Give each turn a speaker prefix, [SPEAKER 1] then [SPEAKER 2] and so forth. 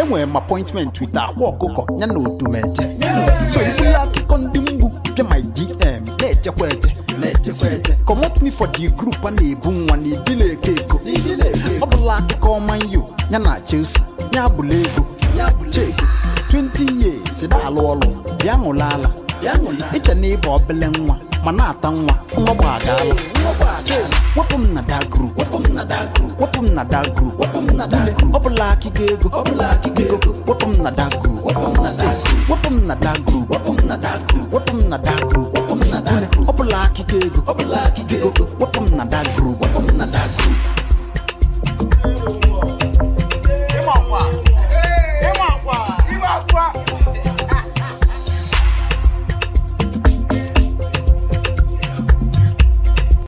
[SPEAKER 1] enwere m appointment with akwa ọkụkọ ya na odumeje so ibuli akụkọ ndị mgbu bịa my dm na-echekwa eche na-echekwa eche comot me for the group a na-ebu nwa na idile eke eko ọ bụla akụkọ ọma yo ya na chelsea ya bụla ego cheki 20 years na-alụ ọrụ bịa ṅụla ala iche na ịba obele nwa ma na-ata nwa nwa gbagaala wepụ m na da group wepụ m na da group wepụ m na da group wepụ m na da group ọ bụla akịga ego ọ bụla akịga ego wepụ m na da group wepụ m na da group wepụ m na da group wepụ m na da group wepụ m na da group wepụ m na da group ọ bụla akịga ego ọ bụla akịga ego wepụ m na da group wepụ m na da group